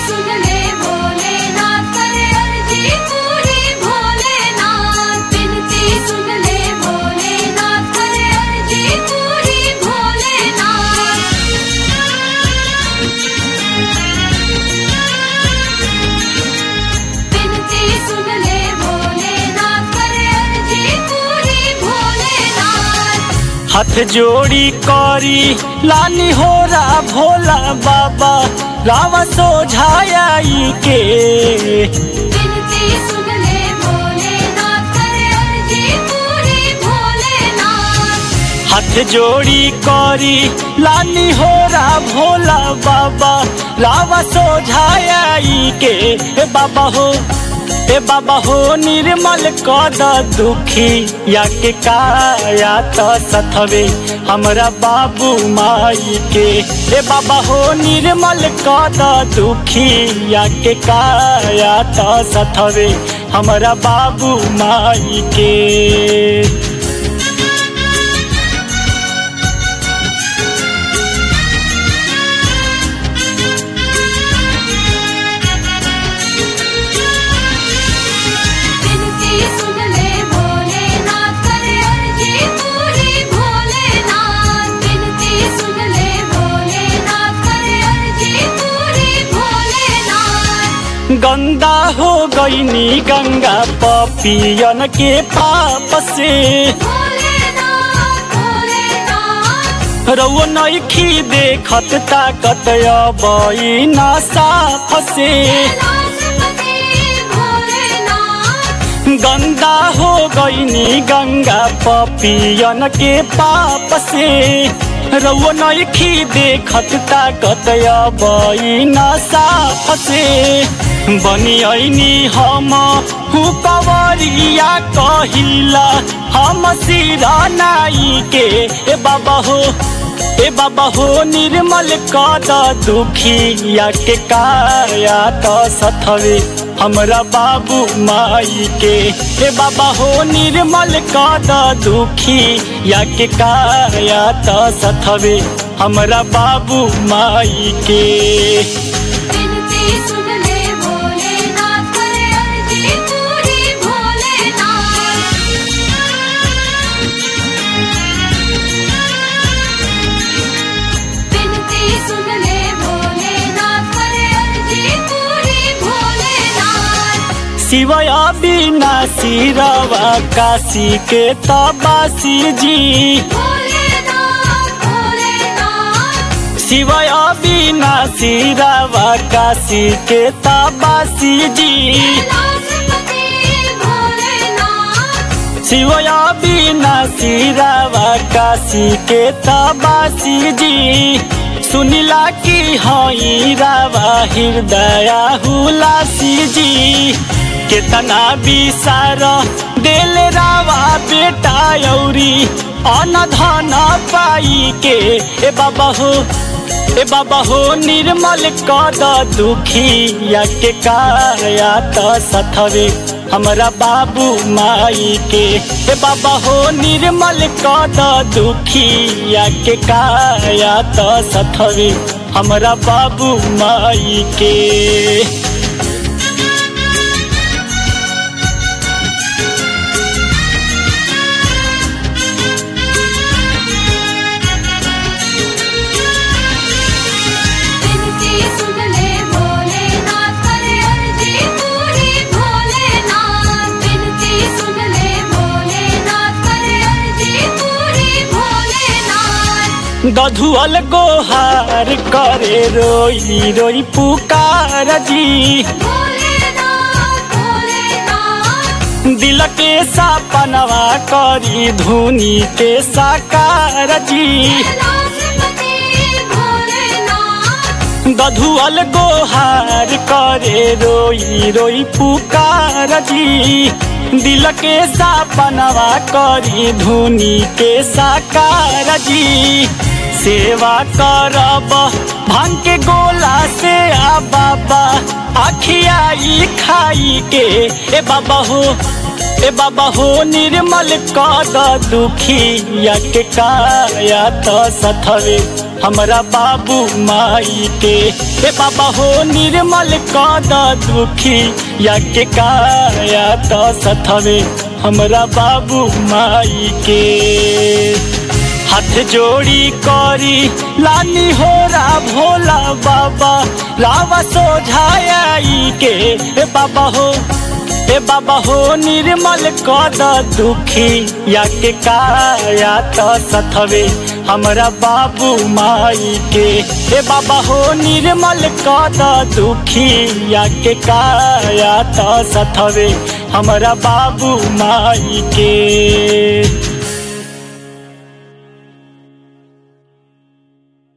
सुन ले भोलेनाथ करे अर्जी पूरी भोलेनाथ बिनती सुन ले भोलेनाथ करे अर्जी पूरी भोलेनाथ बिनती सुन ले भोलेनाथ करे अर्जी पूरी भोलेनाथ हाथ जोड़ी करी लानी हो रा भोला बाबा रावा सोझाई के बिनती सुन ले भोलेनाथ करे अर्जी पूरी भोलेनाथ हाथ जोड़ी करी लानी हो रा भोला बाबा रावा सोझाई के ए बाबा हो ए बाबा हो निर्मल कद दुखी या के काया त सथवे हमरा बाबू माई के ए बाबा हो निर्मल कद दुखी या के काया त सथवे हमरा बाबू माई के बिनती सुन ले भोलेनाथ करे अर्जी पूरी भोलेनाथ बिनती सुन ले भोलेनाथ करे अर्जी पूरी भोलेनाथ गंदा हो गईनी गंगा पपियन के पाप से भोलेनाथ भोलेनाथ रउआ नइखी देखत ताकत अबई ना साफ से कैलाशपति भोलेनाथ गंदा हो गईनी गंगा पपियन के पाप से रउआ नइखी देखत ताकत अबई ना साफ से बनियनी हम हुकवरिया कहिला हम सिरा नाई के ए बाबा हो ए बाबा हो निर्मल कद दुखी या के काया त सथवे हमरा बाबू माई के ए बाबा हो निर्मल कद दुखी या के काया त सथवे हमरा बाबू माई के बिनती सुन ले भोलेनाथ करे अर्जी पूरी भोलेनाथ बिनती सुन ले भोलेनाथ करे अर्जी पूरी भोलेनाथ शिवय अविनाशी रवा काशी के तबासी जी भोलेनाथ भोलेनाथ शिवय अविनाशी रवा काशी के तबासी जी कैलाशपति भोलेनाथ शिवय अविनाशी रवा काशी के तबासी जी सुनिला की हई रावा हृदय हुलासी जी केतना विसार देल रावा बेटा औरी अन धन पाई के ए बाबा हो ए बाबा हो निर्मल कद दुखी या के काया त सथवे हमरा बाबू माई के ए बाबा हो निर्मल कद दुखी या के काया त सथवे हमरा बाबू माई के बिनती सुन ले भोलेनाथ करे अर्जी पूरी भोलेनाथ बिनती सुन ले भोलेनाथ करे अर्जी पूरी भोलेनाथ गधुअल गोहार करे रोई रोई पुकार जी भोलेनाथ भोलेनाथ दिल के सपनवा करी धुनी के साकार जी कैलाशपति भोलेनाथ गधुअल गोहार करे रोई रोई पुकार जी दिल के सपनवा करी धुनी के साकार जी सेवा करब भांग के गोला से आ बाबा अखियाई खाई के ए बाबा हो ए बाबा हो निर्मल कद दुखी या के काया त सथवे हमरा बाबू माई के ए बाबा हो निर्मल कद दुखी या के काया त सथवे हमरा बाबू माई के हाथ जोड़ी करी लानी हो रा भोला बाबा लावा सोझाई के ए बाबा हो ए बाबा हो निर्मल कद दुखी या के काया त सथवे हमरा बाबू माई के ए बाबा हो निर्मल कद दुखी या के काया त सथवे हमरा बाबू माई के